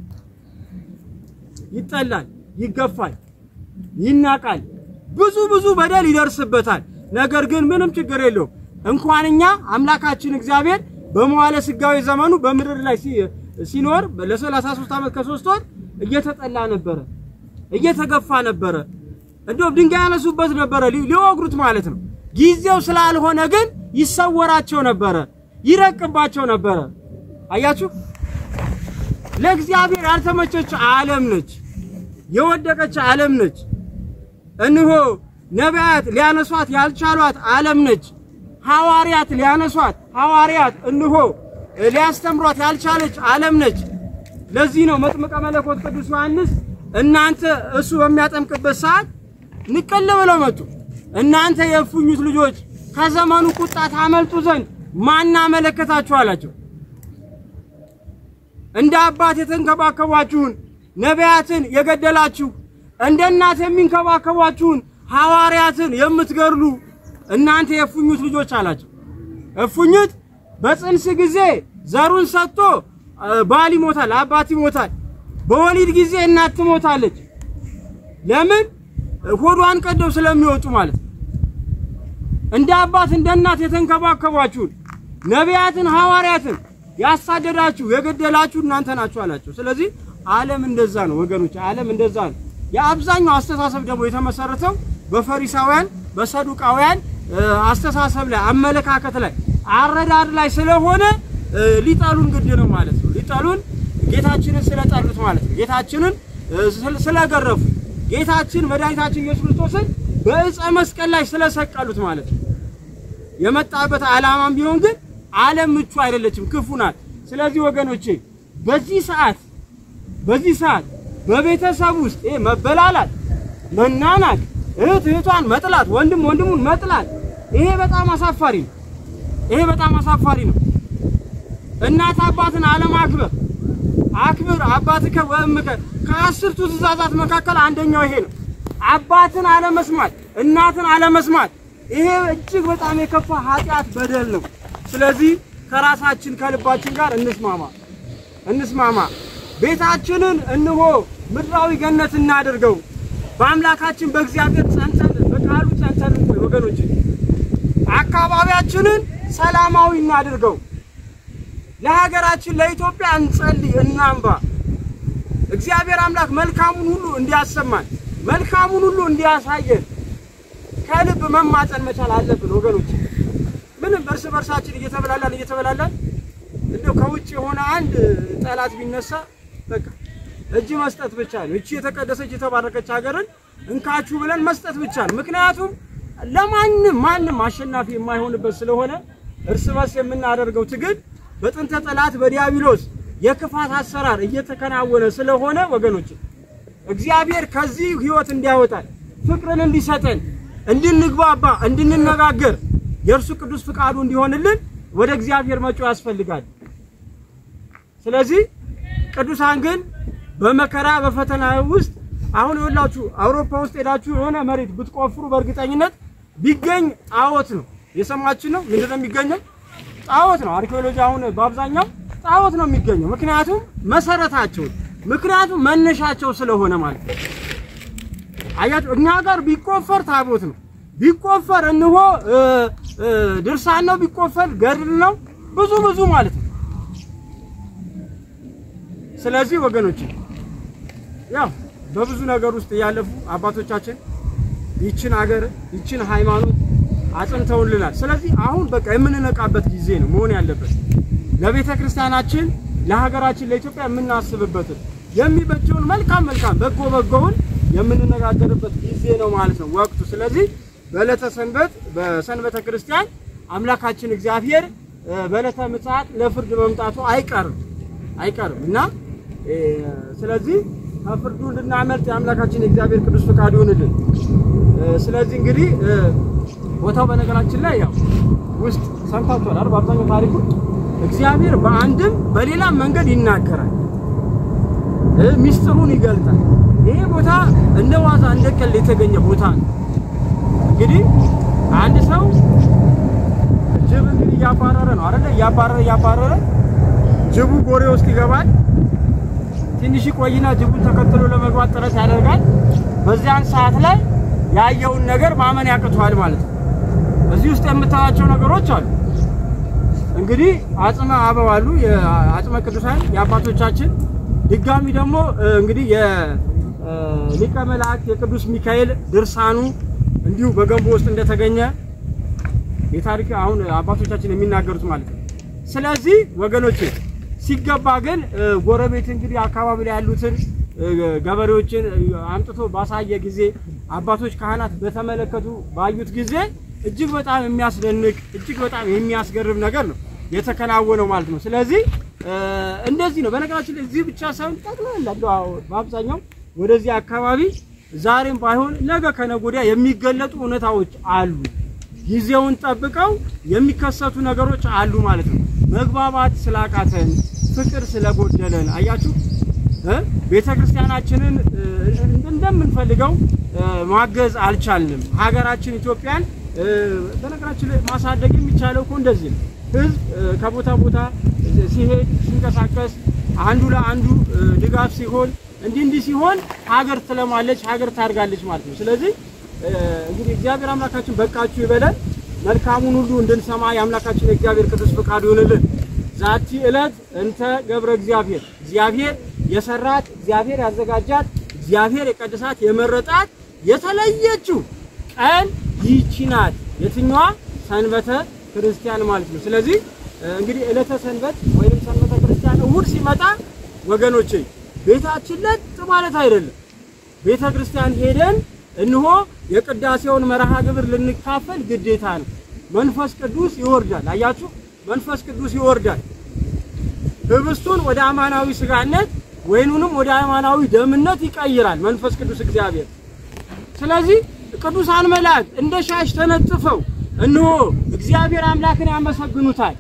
ይጠላል፣ ይገፋል፣ ይናቃል፣ ብዙ ብዙ በደል ይደርስበታል። ነገር ግን ምንም ችግር የለውም። እንኳን እኛ አምላካችን እግዚአብሔር በመዋለ ስጋዊ ዘመኑ በምድር ላይ ሲኖር ለ33 ዓመት ከሶስት ወር እየተጠላ ነበረ፣ እየተገፋ ነበረ። እንደውም ድንጋይ ያነሱበት ነበረ ሊወግሩት ማለት ነው። ጊዜው ስላልሆነ ግን ይሰወራቸው ነበረ፣ ይረቅባቸው ነበረ። አያችሁ፣ ለእግዚአብሔር ያልተመቸች ዓለም ነች፣ የወደቀች ዓለም ነች። እንሆ ነቢያት ሊያነሷት ያልቻሏት ዓለም ነች። ሐዋርያት ሊያነሷት ሐዋርያት እንሆ ሊያስተምሯት ያልቻለች ዓለም ነች። ለዚህ ነው መጥምቀ መለኮት ቅዱስ ዮሐንስ እናንተ እሱ በሚያጠምቅበት ሰዓት ንቅል ብለው መጡ። እናንተ የእፉኝት ልጆች ከዘመኑ ቁጣ ታመልጡ ዘንድ ማን አመለከታችሁ አላቸው። እንደ አባት የተንከባከቧችሁን ነቢያትን የገደላችሁ እንደ እናት የሚንከባከቧችሁን ሐዋርያትን የምትገድሉ እናንተ የእፉኝት ልጆች አላቸው። እፉኝት በጽንስ ጊዜ ዘሩን ሰጥቶ ባል ይሞታል፣ አባት ይሞታል። በወሊድ ጊዜ እናት ትሞታለች። ለምን? ሆዷን ቀደው ስለሚወጡ ማለት ነው። እንደ አባት እንደ እናት የተንከባከቧችሁን ነቢያትን ሐዋርያትን ያሳደዳችሁ የገደላችሁ እናንተ ናችሁ አላቸው። ስለዚህ ዓለም እንደዛ ነው ወገኖች፣ ዓለም እንደዛ ነው። የአብዛኛው አስተሳሰብ ደግሞ የተመሰረተው በፈሪሳውያን በሰዱቃውያን አስተሳሰብ ላይ አመለካከት ላይ አረዳድ ላይ ስለሆነ ሊጠሉን ግድ ነው ማለት ነው። ሊጠሉን ጌታችንን ስለጠሉት ማለት ነው። ጌታችንን ስለገረፉ ጌታችን መድኃኒታችን ኢየሱስ ክርስቶስን በዕፀ መስቀል ላይ ስለሰቀሉት ማለት ነው። የመጣበት ዓላማም ቢሆን ግን ዓለም ምቹ አይደለችም፣ ክፉ ናት። ስለዚህ ወገኖቼ በዚህ ሰዓት በዚህ ሰዓት በቤተሰብ ውስጥ ይሄ መበላላት፣ መናናቅ፣ እህት እህቷን መጥላት፣ ወንድም ወንድሙን መጥላት ይሄ በጣም አሳፋሪ ነው። ይሄ በጣም አሳፋሪ ነው። እናት አባትን አለማክበር አክብር አባትከ ወእምከ ከአስርቱ ትእዛዛት መካከል አንደኛው ይሄ ነው። አባትን አለመስማት፣ እናትን አለመስማት ይሄ እጅግ በጣም የከፋ ኃጢአት በደል ነው። ስለዚህ ከራሳችን ከልባችን ጋር እንስማማ እንስማማ። ቤታችንን እንሆ ምድራዊ ገነት እናድርገው። በአምላካችን በእግዚአብሔር ጸንተን በቃሉ ጸንተን እንቆይ ወገኖች። አካባቢያችንን ሰላማዊ እናድርገው። ለሀገራችን ለኢትዮጵያ እንጸልይ፣ እናንባ። እግዚአብሔር አምላክ መልካሙን ሁሉ እንዲያሰማን መልካሙን ሁሉ እንዲያሳየን ከልብ መማፀን መቻል አለብን ወገኖች። ምንም እርስ በርሳችን እየተበላላን እየተበላላን እንደው ከውጭ የሆነ አንድ ጠላት ቢነሳ በቃ እጅ መስጠት ብቻ ነው። እቺ የተቀደሰች የተባረከች ሀገርን እንካችሁ ብለን መስጠት ብቻ ነው። ምክንያቱም ለማንም ማንም አሸናፊ የማይሆንበት ስለሆነ እርስ በርስ የምናደርገው ትግል በጥንተ ጠላት በዲያብሎስ የክፋት አሰራር እየተከናወነ ስለሆነ ወገኖች እግዚአብሔር ከዚህ ህይወት እንዲያወጣን ፍቅርን እንዲሰጠን እንድንግባባ እንድንነጋገር የእርሱ ቅዱስ ፍቃዱ እንዲሆንልን ወደ እግዚአብሔር መጮህ ያስፈልጋል። ስለዚህ ቅዱሳን ግን በመከራ በፈተና ውስጥ አሁን ይኸውላችሁ አውሮፓ ውስጥ ሄዳችሁ የሆነ መሬት ብትቆፍሩ በእርግጠኝነት ቢገኝ ጣዖት ነው። የሰማችን ነው። ምንድን ነው የሚገኘው? ጣዖት ነው። አርኪኦሎጂ አሁን በአብዛኛው ጣዖት ነው የሚገኘው። ምክንያቱም መሰረታቸው ምክንያቱም መነሻቸው ስለሆነ ማለት ነው። አያችሁ እኛ ጋር ቢቆፈር ታቦት ነው ቢቆፈር እንሆ ድርሳን ነው ቢቆፈር ገድል ነው ብዙ ብዙ ማለት ነው። ስለዚህ ወገኖች ያው በብዙ ነገር ውስጥ ያለፉ አባቶቻችን ይችን ሀገር ይችን ሃይማኖት አጽንተውልናል። ስለዚህ አሁን በቃ የምንነቃበት ጊዜ ነው መሆን ያለበት ለቤተ ክርስቲያናችን ለሀገራችን ለኢትዮጵያ የምናስብበትን የሚበጀውን መልካም መልካም በጎ በጎውን የምንነጋገርበት ጊዜ ነው ማለት ነው ወቅቱ። ስለዚህ በዕለተ ሰንበት በሰንበተ ክርስቲያን አምላካችን እግዚአብሔር በዕለተ ምጽአት ለፍርድ መምጣቱ አይቀርም አይቀርም እና ስለዚህ ከፍርዱ እንድናመልጥ የአምላካችን የእግዚአብሔር ቅዱስ ፈቃድ ይሁንልን። ስለዚህ እንግዲህ ቦታው በነገራችን ላይ ያው ውስጥ ሰምታችኋል አይደል? በአብዛኛው ታሪኩ እግዚአብሔር በአንድም በሌላም መንገድ ይናገራል፣ ሚስጥሩን ይገልጣል። ይሄ ቦታ እንደ ዋዛ እንደ ቀልድ የተገኘ ቦታ ነው። እንግዲህ አንድ ሰው ጅብ እንግዲህ እያባረረ ነው አይደለ? እያባረረ እያባረረ ጅቡ ጎሬ ውስጥ ይገባል። ትንሽ ቆይና ጅቡን ተከትሎ ለመግባት ጥረት ያደርጋል። በዚያን ሰዓት ላይ ያየውን ነገር ማመን ያቅቷል ማለት ነው። እዚህ ውስጥ የምታያቸው ነገሮች አሉ። እንግዲህ አጽመ አበው አሉ፣ የአጽመ ቅዱሳን የአባቶቻችን ድጋሚ ደግሞ እንግዲህ የሊቀ መላእክት የቅዱስ ሚካኤል ድርሳኑ እንዲሁ በገንቦ ውስጥ እንደተገኘ የታሪክ አሁን አባቶቻችን የሚናገሩት ማለት ነው። ስለዚህ ወገኖች ሲገባ ግን ጎረቤት እንግዲህ አካባቢ ላይ ያሉትን ገበሬዎችን አምጥቶ ባሳየ ጊዜ አባቶች ካህናት በተመለከቱ ባዩት ጊዜ እጅግ በጣም የሚያስደንቅ እጅግ በጣም የሚያስገርም ነገር ነው የተከናወነው ማለት ነው። ስለዚህ እንደዚህ ነው። በነገራችን ላይ እዚህ ብቻ ሳይሆን ጠቅላላ በአብዛኛው ወደዚህ አካባቢ ዛሬም ባይሆን ነገ ከነገ ወዲያ የሚገለጡ እውነታዎች አሉ። ጊዜውን ጠብቀው የሚከሰቱ ነገሮች አሉ ማለት ነው። መግባባት ስላቃተን፣ ፍቅር ስለጎደለን አያችሁ ቤተ ክርስቲያናችንን እንደምንፈልገው ማገዝ አልቻልንም። ሀገራችን ኢትዮጵያን በነገራችን ላይ ማሳደግ የሚቻለው እኮ እንደዚህ ነው። ህዝብ ከቦታ ቦታ ሲሄድ ሲንቀሳቀስ፣ አንዱ ለአንዱ ድጋፍ ሲሆን እንዲህ እንዲህ ሲሆን ሀገር ትለማለች፣ ሀገር ታድጋለች ማለት ነው። ስለዚህ እንግዲህ እግዚአብሔር አምላካችን በቃችሁ ይበለን። መልካሙን ሁሉ እንድንሰማ የአምላካችን የእግዚአብሔር ቅዱስ ፈቃዱ ይሁንልን። ዛቲ ዕለት እንተ ገብረ እግዚአብሔር እግዚአብሔር የሰራት እግዚአብሔር ያዘጋጃት እግዚአብሔር የቀደሳት የመረጣት የተለየችው ቀን ይህች ናት። የትኛዋ? ሰንበተ ክርስቲያን ማለት ነው። ስለዚህ እንግዲህ ዕለተ ሰንበት ወይም ሰንበተ ክርስቲያን እሑድ ሲመጣ ወገኖቼ ቤታችን ለጥ ማለት አይደለም። ቤተ ክርስቲያን ሄደን እንሆ የቅዳሴውን መርሃ ግብር ልንካፈል ግዴታ ነው። መንፈስ ቅዱስ ይወርዳል። አያችሁ፣ መንፈስ ቅዱስ ይወርዳል። ህብስቱን ወደ አማናዊ ስጋነት ወይኑንም ወደ አማናዊ ደምነት ይቀይራል መንፈስ ቅዱስ እግዚአብሔር። ስለዚህ ቅዱሳን መላእክት እንደ ሻሽ ተነጥፈው እንሆ እግዚአብሔር አምላክን ያመሰግኑታል።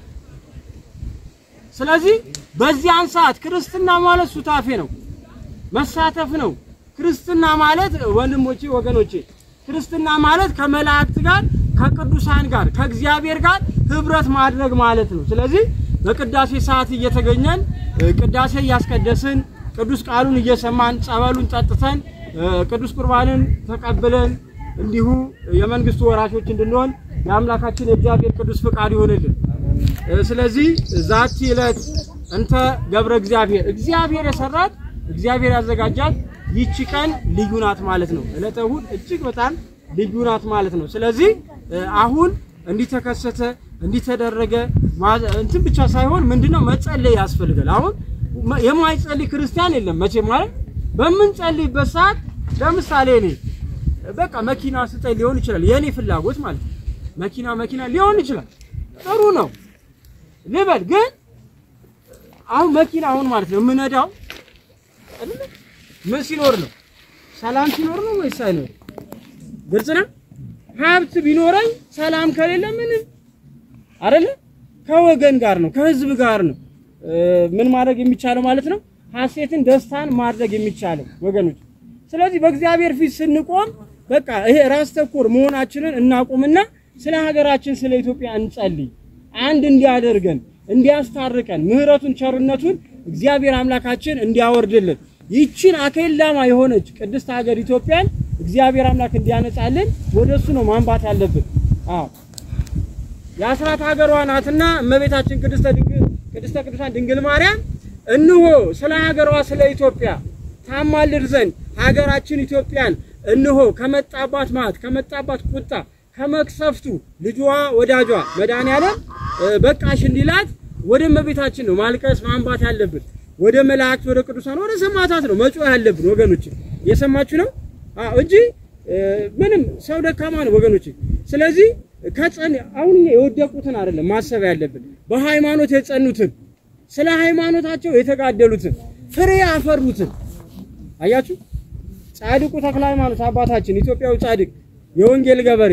ስለዚህ በዚያን ሰዓት ክርስትና ማለት ሱታፌ ነው፣ መሳተፍ ነው። ክርስትና ማለት ወንድሞቼ፣ ወገኖቼ ክርስትና ማለት ከመላእክት ጋር ከቅዱሳን ጋር ከእግዚአብሔር ጋር ህብረት ማድረግ ማለት ነው። ስለዚህ በቅዳሴ ሰዓት እየተገኘን ቅዳሴ እያስቀደስን ቅዱስ ቃሉን እየሰማን ጸበሉን ጠጥተን ቅዱስ ቁርባንን ተቀብለን እንዲሁ የመንግስቱ ወራሾች እንድንሆን የአምላካችን የእግዚአብሔር ቅዱስ ፍቃድ ይሆንልን። እ፣ ስለዚህ ዛቲ ዕለት እንተ ገብረ እግዚአብሔር እግዚአብሔር የሰራት እግዚአብሔር ያዘጋጃት ይቺ ቀን ልዩ ናት ማለት ነው። ዕለተ እሑድ እጅግ በጣም ልዩ ናት ማለት ነው። ስለዚህ እ፣ አሁን እንዲህ ተከሰተ እንዲህ ተደረገ ማ- እንትን ብቻ ሳይሆን ምንድነው መጸለይ ያስፈልጋል። አሁን መ- የማይጸልይ ክርስቲያን የለም መቼም ማለት በምንጸልይበት ሰዓት ለምሳሌ እኔ በቃ መኪና ስጠኝ ሊሆን ይችላል የኔ ፍላጎት ማለት ነው። መኪና መኪና ሊሆን ይችላል ጥሩ ነው ልበል ግን አሁን መኪና አሁን ማለት ነው የምነዳው አይደለ? ምን ሲኖር ነው? ሰላም ሲኖር ነው ወይስ አይኖር? ግልጽ ነው። ሀብት ቢኖረኝ ሰላም ከሌለ ምንም አይደለ? ከወገን ጋር ነው ከህዝብ ጋር ነው እ፣ ምን ማድረግ የሚቻለው ማለት ነው። ሀሴትን ደስታን ማድረግ የሚቻለው ወገኖች። ስለዚህ በእግዚአብሔር ፊት ስንቆም በቃ ይሄ ራስ ተኮር መሆናችንን እናቁምና ስለ ሀገራችን ስለ ኢትዮጵያ እንጸልይ። አንድ እንዲያደርገን እንዲያስታርቀን ምሕረቱን ቸርነቱን እግዚአብሔር አምላካችን እንዲያወርድልን ይችን አኬላማ የሆነች ቅድስት ሀገር ኢትዮጵያን እግዚአብሔር አምላክ እንዲያነጻልን ወደሱ ነው ማንባት ያለብን። አዎ የአስራት ሀገሯ ናትና እመቤታችን ቅድስተ ድንግል ቅድስተ ቅዱሳን ድንግል ማርያም እንሆ ስለ ሀገሯ ስለ ኢትዮጵያ ታማልድ ዘንድ ሀገራችን ኢትዮጵያን እንሆ ከመጣባት ማት ከመጣባት ቁጣ ከመቅሰፍቱ ልጇ ወዳጇ መድኃኔዓለም እ፣ በቃሽ እንዲላት ወደ እመቤታችን ነው ማልቀስ ማንባት ያለብን። ወደ መላእክት ወደ ቅዱሳን ወደ ሰማዕታት ነው መጮህ ያለብን ወገኖች። እየሰማችሁ ነው? አዎ እንጂ እ፣ ምንም ሰው ደካማ ነው ወገኖች። ስለዚህ ከጸን አሁን እኛ የወደቁትን አይደለም ማሰብ ያለብን በሃይማኖት የጸኑትን ስለ ሃይማኖታቸው የተጋደሉትን ፍሬ ያፈሩትን አያችሁ። ጻድቁ ተክለ ሃይማኖት አባታችን ኢትዮጵያዊ ጻድቅ የወንጌል ገበሬ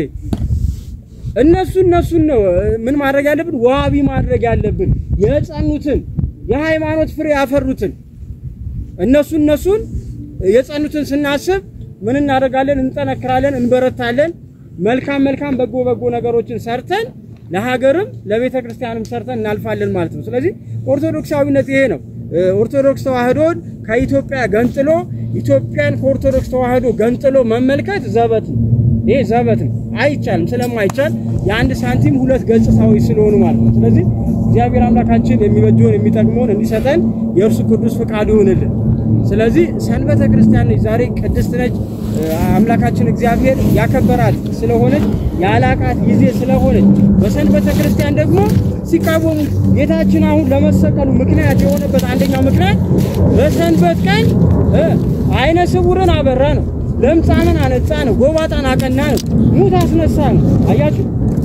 እነሱ እነሱን ነው እ፣ ምን ማድረግ ያለብን ዋቢ ማድረግ ያለብን የጸኑትን የሃይማኖት ፍሬ ያፈሩትን እነሱ እነሱን የጸኑትን ስናስብ ምን እናደርጋለን? እንጠነክራለን፣ እንበረታለን። መልካም መልካም በጎ በጎ ነገሮችን ሰርተን ለሀገርም ለቤተ ክርስቲያንም ሰርተን እናልፋለን ማለት ነው። ስለዚህ ኦርቶዶክሳዊነት ይሄ ነው። እ፣ ኦርቶዶክስ ተዋህዶን ከኢትዮጵያ ገንጥሎ ኢትዮጵያን ከኦርቶዶክስ ተዋህዶ ገንጥሎ መመልከት ዘበት ነው። ይሄ ዘበት ነው፣ አይቻልም። ስለማይቻል የአንድ ሳንቲም ሁለት ገጽታዎች ስለሆኑ ማለት ነው። ስለዚህ እግዚአብሔር አምላካችን የሚበጀውን የሚጠቅመውን እንዲሰጠን የእርሱ ቅዱስ ፈቃዱ ይሁንልን። ስለዚህ ሰንበተ ክርስቲያን ነች፣ ዛሬ ቅድስት ነች። እ፣ አምላካችን እግዚአብሔር ያከበራት ስለሆነች ያላቃት ጊዜ ስለሆነች በሰንበተ ክርስቲያን ደግሞ ሲቃወሙ ጌታችን አሁን ለመሰቀሉ ምክንያት የሆነበት አንደኛው ምክንያት በሰንበት ቀን እ፣ አይነ ስውርን አበራ ነው፣ ለምጻምን አነጻ ነው፣ ጎባጣን አቀና ነው፣ ሙት አስነሳ ነው። አያችሁ።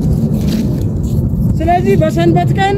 ስለዚህ በሰንበት ቀን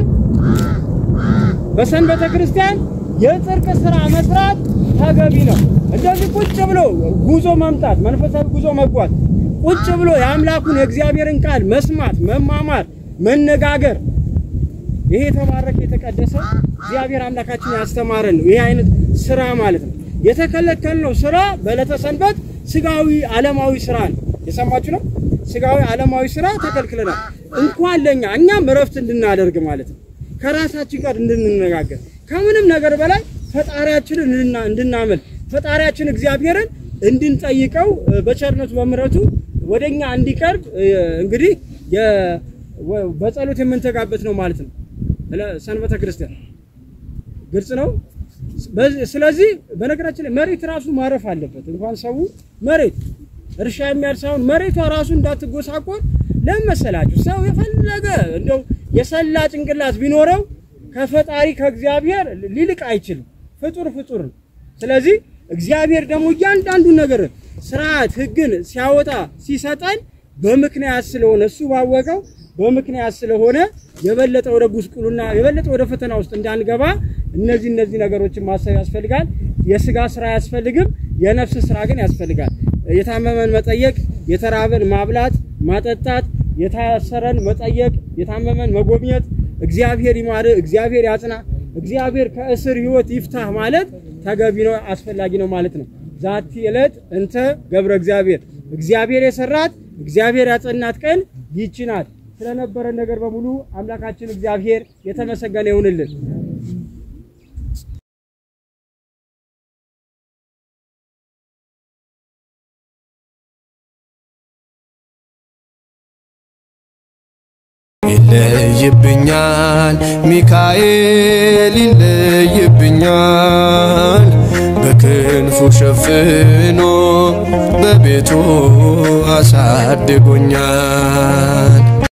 በሰንበተ ክርስቲያን የጽድቅ ስራ መስራት ተገቢ ነው። እንደዚህ ቁጭ ብሎ ጉዞ መምጣት፣ መንፈሳዊ ጉዞ መጓዝ፣ ቁጭ ብሎ የአምላኩን የእግዚአብሔርን ቃል መስማት፣ መማማር፣ መነጋገር ይሄ የተባረከ የተቀደሰ እግዚአብሔር አምላካችን ያስተማረን ነው። ይሄ አይነት ስራ ማለት ነው። የተከለከልነው ስራ በዕለተ ሰንበት ስጋዊ ዓለማዊ ስራ ነው። የሰማችሁ ነው። ስጋዊ ዓለማዊ ስራ ተከልክለናል። እንኳን ለኛ እኛም እረፍት እንድናደርግ ማለት ነው። ከራሳችን ጋር እንድንነጋገር ከምንም ነገር በላይ ፈጣሪያችንን እንድና- እንድናመልክ ፈጣሪያችን እግዚአብሔርን እንድንጠይቀው እ፣ በቸርነቱ በምሕረቱ ወደኛ እንዲቀርብ እ፣ እንግዲህ የ- ወ- በጸሎት የምንተጋበት ነው ማለት ነው። ስለ- ሰንበተ ክርስቲያን ግልጽ ነው። በዚህ- ስለዚህ በነገራችን ላይ መሬት ራሱ ማረፍ አለበት። እንኳን ሰው መሬት እርሻ የሚያርሳውን መሬቷ ራሱ እንዳትጎሳቆል ለምን መሰላችሁ? ሰው የፈለገ እንደው የሰላ ጭንቅላት ቢኖረው ከፈጣሪ ከእግዚአብሔር ሊልቅ አይችልም። ፍጡር ፍጡር ነው። ስለዚህ እግዚአብሔር ደግሞ እያንዳንዱ ነገር ስርዓት፣ ሕግን ሲያወጣ ሲሰጠን በምክንያት ስለሆነ እሱ ባወቀው በምክንያት ስለሆነ የበለጠ ወደ ጉስቁልና የበለጠ ወደ ፈተና ውስጥ እንዳንገባ እነዚህ እነዚህ ነገሮችን ማሰብ ያስፈልጋል። የስጋ ስራ አያስፈልግም፣ የነፍስ ስራ ግን ያስፈልጋል። የታመመን መጠየቅ፣ የተራበን ማብላት ማጠጣት፣ የታሰረን መጠየቅ፣ የታመመን መጎብኘት፣ እግዚአብሔር ይማር፣ እግዚአብሔር ያጽና፣ እግዚአብሔር ከእስር ህይወት ይፍታህ ማለት ተገቢ ነው፣ አስፈላጊ ነው ማለት ነው። ዛቲ ዕለት እንተ ገብረ እግዚአብሔር እግዚአብሔር የሰራት እግዚአብሔር ያጸናት ቀን ይህች ናት። ስለነበረን ነገር በሙሉ አምላካችን እግዚአብሔር የተመሰገነ ይሁንልን። ይለይብኛል ሚካኤል ይለይብኛል በክንፉ ሸፍኖ በቤቱ አሳድጎኛል